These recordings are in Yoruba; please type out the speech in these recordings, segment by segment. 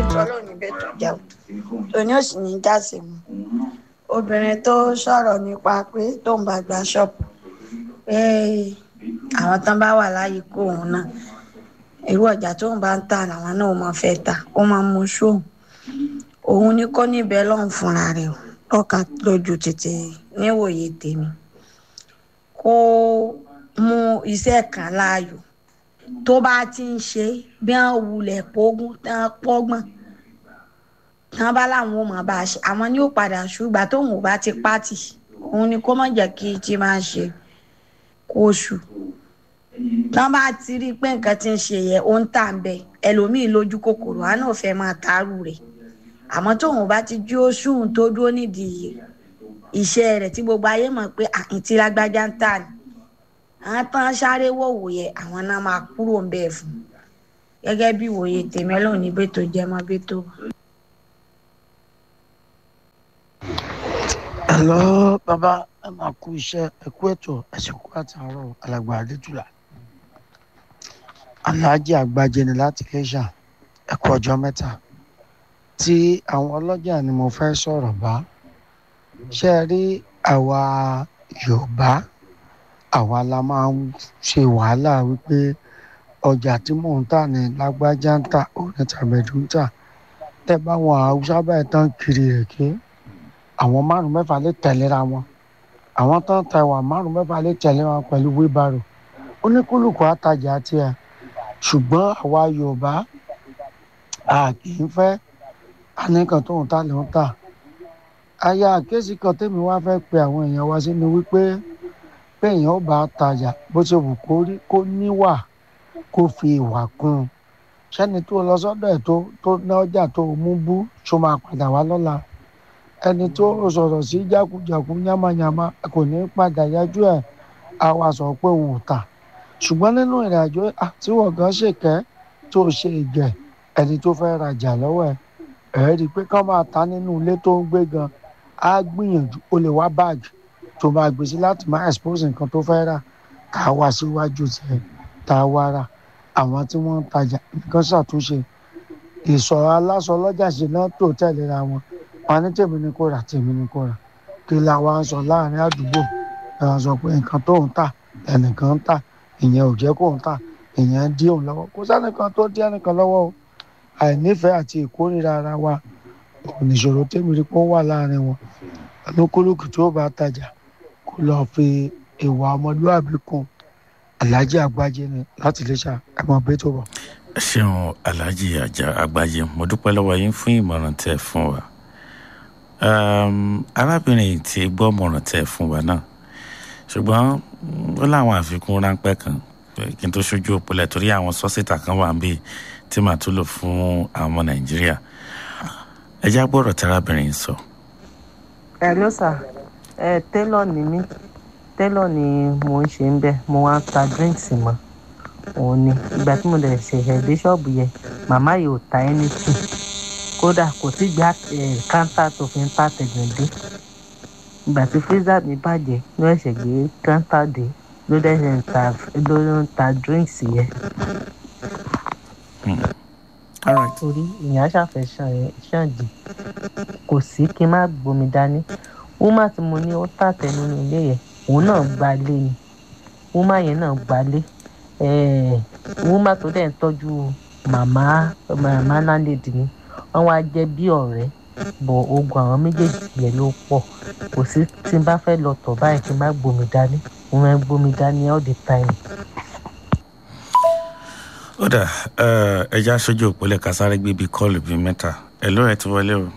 tọ́lọ́ níbẹ̀ tó jẹun tòní ò sì ní jáse mu obìnrin tó sọ̀rọ̀ nípa pé tó ń bá gba ṣọ́ọ̀bù pé àwọn tán bá wà láyé kó òun náà irú ọjà tó ń bá ń tà làwọn náà máa fẹ́ tà ó máa mú ṣóun òun ní kó níbẹ̀ lọ́hùn fúnra rẹ̀ o lọ́ka lójú tètè níwòye tèmi kó mú iṣẹ́ kan láàyò tó bá ti ń ṣe bí wọ́n wulẹ̀ pógún tán pọ́gbọ́n tán bá láwọn ò mọ̀ bá a ṣe àwọn ni ó padà ṣùgbọ́n tóun ò bá ti pátì òun ni kó má jẹ́ kí tí máa ń ṣe kó ṣù tán bá ti rí i pé nǹkan ti ń ṣe yẹ ó ń tà ń bẹ ẹlòmíì lójú kòkòrò àá náà fẹ́ máa tààrù rẹ̀ àmọ́ tóun bá ti jí oṣù tó dúró nídìí iṣẹ́ rẹ̀ tí gbogbo ayé mọ̀ pé àǹtí lágbájá ń tà ní àwọn tán sáré wòwò yẹ àwọn náà máa kúrò ń bẹ́ẹ̀ fún gẹ́gẹ́ bí ìwòye tèmi ọlọ́run ní bẹ́ẹ̀ tó jẹ́ mọ́ bẹ́ẹ̀ tó. Hello, bàbá ẹ máa kú iṣẹ́ ẹ kú ètò ẹ̀sìnkú àtàárọ̀ alàgbà adétúlà aláàjì àgbàjẹ ni láti iléṣà ẹ kú ọjọ́ mẹ́ta tí àwọn ọlọ́jà ni mo fẹ́ sọ̀rọ̀ bá ṣe rí àwa yorùbá àwa la máa ń ṣe wàhálà wípé ọjà tí mò ń tà ní lágbájá ń tà òní tàbẹ̀dù ń tà tẹ báwọn haúsá báyìí tán kiri rẹ̀ ké àwọn márùn mẹ́fà lè tẹ̀léra wọn àwọn tán ta ìwà márùn mẹ́fà lè tẹ̀lé wọn pẹ̀lú wíbarò oníkúlùkù àtajà tiẹ̀ ṣùgbọ́n àwa yorùbá a kì í fẹ́ anìkan tó ń ta ló ń tà aya àkéésì kan tèmi wá fẹ́ pe àwọn èèyàn wá sí ni wípé pé èèyàn ó bá tajà bó ṣe wù kó rí kó níwà kó fi ìwà kún un sẹ́ni tó lọ sọ́dọ̀ ẹ̀ tó tó ná ọjà tó mú bú tó máa padà wá lọ́la ẹni tó sọ̀rọ̀ sí jákujàku yamayama kò ní padà yájú ẹ̀ á wá sọ pé òun ò tà ṣùgbọ́n nínú ìrìn àjò tí wọ́n gan ṣèkẹ́ tó ṣe ìgẹ̀ ẹni tó fẹ́ rajà lọ́wọ́ ẹ̀ ẹ̀ rí i pé ká máa ta nínú ilé tó ń gbé gan á gbìyànjú ó lè wá báàgì tó máa gbèsè láti máa expose nǹkan tó fẹ́ rà ká wá síwájú tiẹ̀ tá a wá rà àwọn tí wọ́n ń tajà nǹkan ṣàtúnṣe ìsọ̀ aláṣọ lọ́jà ṣe náà tó tẹ̀léra wọn wọn ní tèmi ni kò rà tèmi ni kò rà kí la wá ń sọ láàrin àdúgbò ẹ wá sọ pé nǹkan tó ń tà ẹnìkan ń tà ìyẹn ò jẹ́ kó ń tà ìyẹn ń dí òun lọ́wọ́ kò sẹ́nìkan tó dí ẹnìkan lọ́wọ́ o àìnífẹ̀ẹ́ àti ìkórìíra ara wa ònìṣòro tèmi rí pé ó wà láàrin wọn olúkúlùkù tó bá tajà kó lọ fi ìwà ọmọlúwàbí kún aláàjì àgbájé ni láti lè ṣá ẹ mọ bẹ́ẹ̀ tó bọ̀. ẹ ṣeun aláàjì àjà àgbájé mo dúpẹ́ lọ́wọ́ yín fún ìmọ̀ràn tẹ́ ẹ fún wa arábìnrin tí gbọ́ ìmọ̀ràn tẹ́ ẹ fún wa náà ṣùgbọ́n ó láwọn àfikún ráńpẹ́ kan kí n tó ṣojú òpólẹ̀ torí àwọn sọ́sítà kan wà níbí tí màá tún lò fún àwọn ọmọ nàìjíríà ẹ já gbọ́dọ̀ tárábìnrin sọ. ẹ ló sà ẹ télọ̀ ni mí télọ̀ ni mo ń ṣe ń bẹ̀ mo wá ń ta drinks mọ́ òun ni ìgbà tí mo dẹ̀ ṣẹ̀ṣẹ̀ dé ṣọ́ọ̀bù yẹn màmá yìí ò ta anything kódà kò sí gbá káńtà tó fi ń ta tẹ̀gbọ̀n dé ìgbà tí freezer mi bàjẹ́ ló ẹ̀ṣẹ̀ gbé káńtà dé ló dẹ̀ ń ta ló ń ta drinks yẹn. torí ìyẹn aṣàfẹ́ ṣàǹdì kò sí kí n má gbomi dání wúmà tí mo ní ó tàtẹ́ nínú ilé yẹn òun náà gbalé ni wúmà yẹn náà gbalé wúmà tó dẹ̀ ń tọ́jú màmá màmá láńlẹ́dì ni wọ́n wá jẹ́ bí ọ̀rẹ́ bọ̀ ogun àwọn méjèèjì yẹn ló pọ̀ kò sí tí n bá fẹ́ lọ tọ̀ báyìí kí n má gbomi dání mo máa ń gbomi dání all the time. ó dà ẹja aṣojú òpólẹ̀ kásáré gbé bíi kọ́ọ̀lù bíi mẹ́ta ẹ̀ ló ẹ̀ ti wọlé o.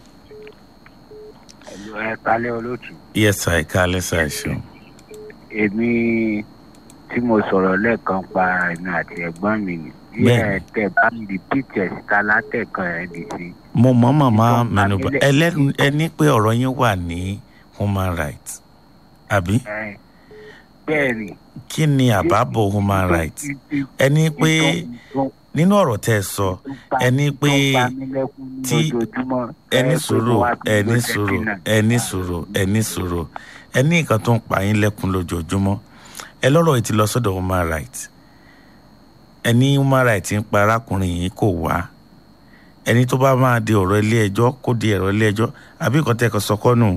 ẹ̀lú ẹ̀ kalẹ́ olóòtú. yẹ́sà ẹ̀ka alẹ́ sà ẹ̀ ṣeun. èmi tí mo sọ̀rọ̀ lẹ́ẹ̀kan pa ẹ̀mí àti ẹ̀gbọ́n mi ni bí ẹ tẹ bá mi rìpíìtì ẹ̀ síta látẹ̀kan ẹ̀ lè ṣe. mo mọ̀ màmá mẹ́nuba ẹ ní pé ọ̀rọ̀ yín wà ní human rights àbí. bẹ́ẹ̀ni. kí ni àbábọ̀ human rights ẹ ní pé nínú ọ̀rọ̀ tẹ́ ẹ sọ ẹ ní pé tí ẹni sòrò ẹni sòrò ẹni sòrò ẹni sòrò ẹ ní nǹkan tó ń pa yín lẹ́kùn lójoojúmọ́ ẹ lọ́rọ̀ yìí ti lọ sọ́dọ̀ human rights ẹni human rights ń pa arákùnrin yìí kò wá ẹni tó bá máa di ọ̀rọ̀ ilé ẹjọ́ kó di ọ̀rọ̀ ilé ẹjọ́ àbí nǹkan tẹ́ ẹ kọ sọkọ́ nù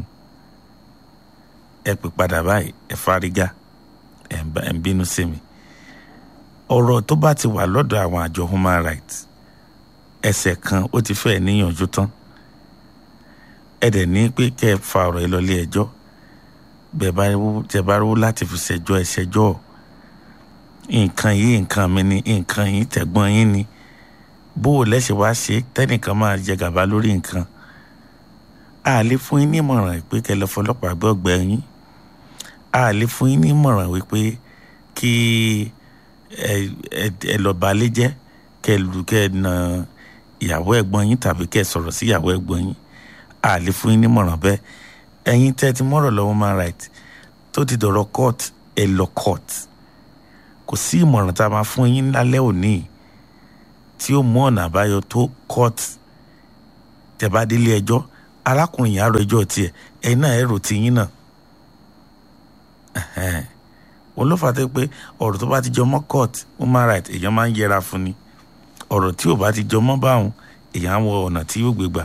ẹ pè padà báyìí ẹ fárígá ẹ ń bá- ẹ ń bínú sí mi ọ̀rọ̀ tó bá ti wà lọ́dọ̀ àwọn àjọ human rights ẹsẹ̀ kan ó ti fẹ́ níyànjú tán ẹ dẹ̀ ní pé kẹ́ ẹ fa ọ̀rọ̀ yìí lọ ilé ẹjọ́ bẹ́ẹ̀ bá wú tẹ́ bá rówó láti fi ṣẹjọ́ ẹ ṣẹjọ́ nǹkan yìí nǹkan mi ni nǹkan yìí tẹ̀gbọ́n yín ni bó o lẹ́sẹ̀ wá ṣe tẹ́nìkan máa jẹ gàba lórí nǹkan a lè fún yín nímọ̀ràn pé kẹ́ lọ fọlọ́pàá gbọ́ ọgbẹ́ yín a lè fún yín nímọ̀ràn wípé kí ẹ ẹ ẹ lọ balẹ̀ jẹ́ kẹ́ lù kẹ́ na ìyàwó ẹ̀gbọ́n yín tàbí kẹ́ sọ̀rọ̀ sí ìyàwó ẹ̀gbọ́n yín a lè fún yín nímọ̀ràn bẹ́ẹ̀ ẹ̀yin tẹ́ ti mọ̀rọ̀ lọ́wọ́ human right tó ti dọ̀rọ̀ court ẹ lọ court kò sí ìmọ̀ràn tá a máa fún yín lálẹ́ òní yìí tí ó mú ọ̀nà àbáyọ tó court tẹ́ bá délé ẹjọ́ arákùnrin yìí á rọ ẹjọ́ tiẹ̀ ẹ̀yin náà ẹ̀ rò tiyín náà Ẹ̀hẹ́n. òun ló fà á tó pé ọ̀rọ̀ tó bá ti jọ mọ́ court human right èèyàn máa ń yẹra fún ni ọ̀rọ̀ tí ò bá ti jọ mọ́ báwọn èèyàn á wọ ọ̀nà tí yóò gbé gbà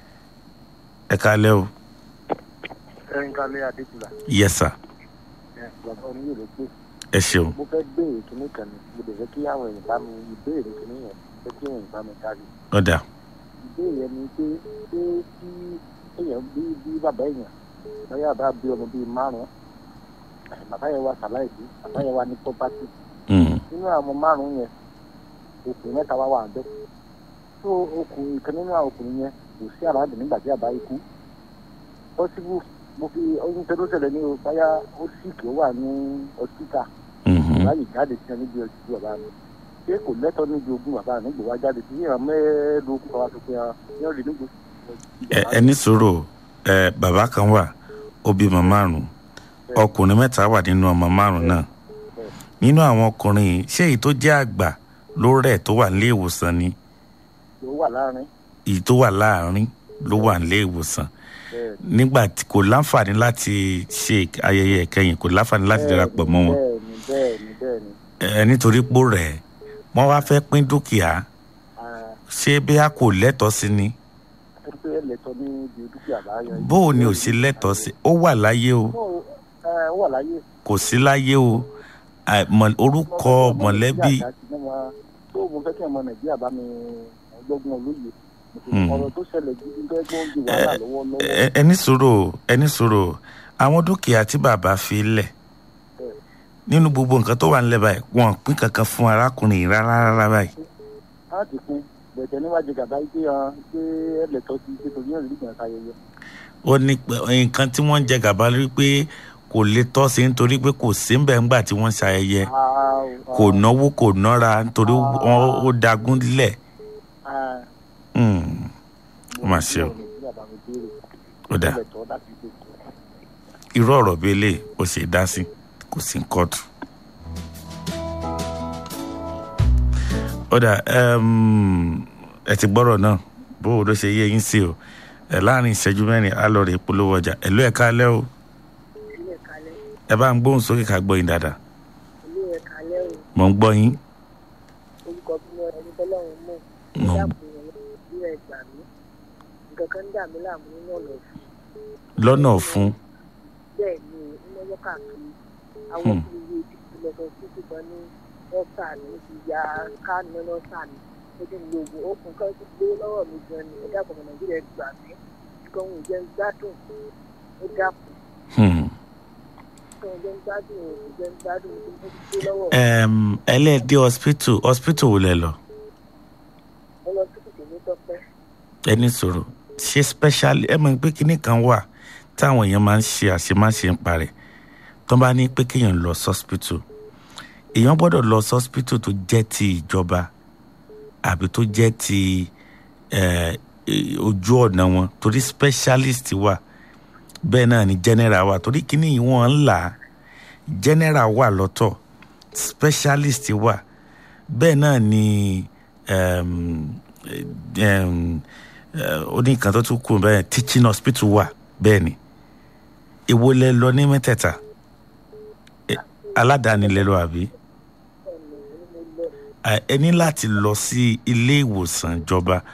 ẹ kálẹ́ o ẹ̀rín kalẹ̀ adékùlà yes sir ẹ̀ bàbá oníyè ló pé ẹ ṣeun mo fẹ́ béèrè kínní kan ní mo lè fẹ́ kí àwọn èèyàn bá mi ìbéèrè kínní yẹn fẹ́ kí èèyàn bá mi dárí ọ̀dà ìbéèrè yẹn ni pé pé kí èèyàn bí bí bàbá èèyàn lọ́yà bá bí ọmọ bíi márùn-ún bàbá yẹn wá sàláìsí bàbá yẹn wá ní pọ́pátì Mm. nínú àwọn márùn-ún yẹn ọkùnrin mẹ́ta wá wà bẹ́ẹ̀ tó ọkùnrin kan nínú àwọn ọkùnrin yẹn kò sí àràádì nígbà tí àbá ikú pọ́sibú mo fi oyún tó ló ṣẹlẹ̀ ní o báyà ó síkì ó wà ní hospital Mhm. báyìí jáde sí ẹni bí ọtí bàbá mi ṣé kò lẹ́tọ̀ọ́ níbi ogún bàbá mi gbò wá jáde sí ìran mẹ́ẹ̀ẹ́dógún kan wá sọ pé yẹn rí nígbò. Ẹ- ẹ ní sùúrù ẹ bàbá kan wà ó bímọ márùn ọkùnrin mẹ́ta wà nínú ọmọ márùn náà nínú àwọn ọkùnrin yìí ṣé èyí tó jẹ́ àgbà ló rẹ̀ tó wà nílé ìwòsàn ni ló wà láàrin èyí tó wà láàárín ló wà nílé ìwòsàn bẹ́ẹ̀ nígbà tí kò láǹfààní láti ṣe ayẹyẹ ìkẹyìn kò láǹfààní láti darapọ̀ mọ́ wọn bẹ́ẹ̀ ni bẹ́ẹ̀ ni bẹ́ẹ̀ ni ẹ nítorí pò rẹ̀ wọ́n wá fẹ́ pín dúkìá ṣé bí a kò lẹ́tọ̀ọ́ sí ni àti pé lẹ́tọ̀ọ́ ní ibi dúkìá bá yan. bó o ní ò sí lẹ́tọ̀ọ́ sí ó wà láyé o ó wà láyé. kò sí láyé o à- mọ̀- orúkọ mọ̀lẹ́bí tó mo fẹ́ kí ọmọ nàìjíríà bá mi ọgbọ́gun olóye Hmm. ọ̀rọ̀ tó ṣẹlẹ̀ gidi tó ẹgbọ́n ń di wàhálà lọ́wọ́lọ́wọ́. ẹ- ẹni sòrò ẹni sòrò àwọn dúkìá tí bàbá fi lẹ̀ nínú gbogbo nǹkan tó wà nílẹ̀ báyìí wọn ò pín kankan fún arákùnrin yìí rárá rárá báyìí a ti pin bẹ̀tẹ̀ níwájú gàdá yìí pé hàn pé ẹlẹ́tọ́ ti ṣe torí ẹ̀rí ìgbà ayẹyẹ. ó ní pé- nǹkan tí wọ́n ń jẹ gàba lórí pé kò lè tọ́ sí nítorí pé kò sí ńbẹ̀ ńgbà tí wọ́n ń ṣayẹyẹ kò náwó kò nára nítorí wọ́n ó dagún lẹ̀ Hmm. ó mà ṣe o ó dà irú ọ̀rọ̀ bíi eléyìí ó ṣe é dá sí kò sí kóòtù. ó dà um, ẹ ti gbọ́rọ̀ náà bó o ló ṣe yé yín sí o ẹ láàrin ìṣẹ́jú mẹ́rin á lọ rè polówó ọjà ẹ̀lú ẹ̀ kálẹ́ o ẹ bá ń gbóhùn sókè ká gbọ́ yín dáadáa ilé ẹ̀ kalẹ́ o mò ń gbọ́ yín orúkọ bí ẹni tọ́lọ́run mọ̀ Mọ̀. dáàbò ìlú ẹ̀ gbà mí nǹkan kan ń dà mí láàmú nínú ọ̀nà òfin lọ́nà ọ̀fun bẹ́ẹ̀ ni iná wọ́ káàkiri àwọn Hmm. tí iye tí kò lọ sọ sí ṣùgbọ́n ní ọ́sà ní ti ya káàní náà ọ́sà ní ó ti ń lo oògùn okùn kan ti gbé lọ́wọ́ mi gan ni ó dàpọ̀ ọmọ nàìjíríà gbà mí nǹkan òun jẹ́ ń gbádùn ó dàpọ̀ Hmm. nǹkan òun jẹ́ ń gbádùn òun jẹ́ ń gbádùn ó ti gbé lọ́wọ́ Em, ẹlẹ́ẹ̀dẹ́ hospital hospital wo lẹ lọ mo lọ sí kìkì tọ́pẹ́ ẹni sọ̀rọ̀ ṣe special ẹ mọ̀ pé kinní kan wà táwọn èèyàn máa ń ṣe àṣemáṣe ń parẹ́ tó bá ní pé kéèyàn lọ sọ́spítù èèyàn gbọ́dọ̀ lọ sọ́spítù tó jẹ́ ti ìjọba àbí tó jẹ́ ti eh, eh, ojú ọ̀nà wọn torí specialist wà bẹ́ẹ̀ náà ni general wà torí kinní yìí wọ́n ń là á general wà lọ́tọ̀ specialist wà bẹ́ẹ̀ náà ni um, um, ó ní nǹkan tó tún kù bẹ́ẹ̀ teaching hospital wà bẹ́ẹ̀ ni èwo lẹ lọ ní mẹ́tẹ̀ẹ̀ta Eh, aládàáni lẹ lọ àbí ẹ ní láti lọ sí ilé ìwòsàn ìjọba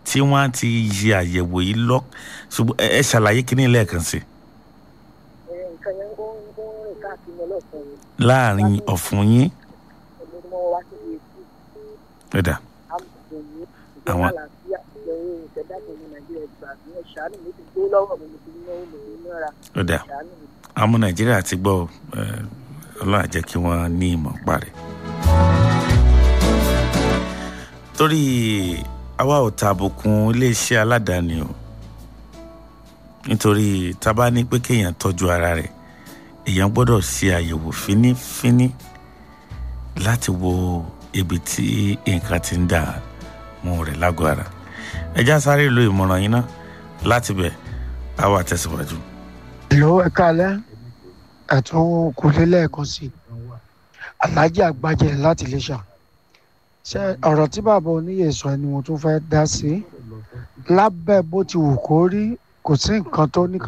tí wọ́n á ti ṣe àyẹ̀wò yìí lọ ṣùgbọ́n ẹ ẹ ṣàlàyé kíní lẹ́ẹ̀kan sí ẹ nǹkan yẹn ó ń ó ń rìn káàkiri ọlọ́sàn yìí láàrin ọ̀fun yín ẹni tí wọ́n wá síbi etí ẹ̀dà amòfin yìí ìjọba Àwọn- àlàáfíà ìjọba ìṣẹ̀dáàbò ní nàìjíríà ìgbà mi ẹ̀ ṣàánú mi ti gbó lọ́wọ́ mi mo ti náwó mo ti nára ẹ̀dà ṣàánú mi. àwọn ọmọ nàìjíríà ti gbọ́ ẹ, ọlọ́run á jẹ́ kí wọ́n ní ìmọ̀ parí. torí àwa ò tàbùkùn iléeṣẹ́ aládàáni o nítorí tá a bá ní pé kéèyàn tọ́jú ara rẹ̀ èèyàn gbọ́dọ̀ ṣe àyẹ̀wò fínífíní láti wo ibi tí nǹkan ti ń dà mú rẹ̀ lágọ̀ọ́ ara ẹjá sáré lo ìmọ̀ràn yín ná láti bẹ̀ á wà tẹ̀síwájú. ìlú ẹ̀ka alẹ́ ẹ̀tún kulé lẹ́ẹ̀kan sí i aláàjì àgbàjẹ láti iléṣà ṣe ọ̀rọ̀ tí bàbá oníyè sọ ni mo tún fẹ́ dá sí lábẹ́ bó ti wù kó rí kò sí nǹkan tó ní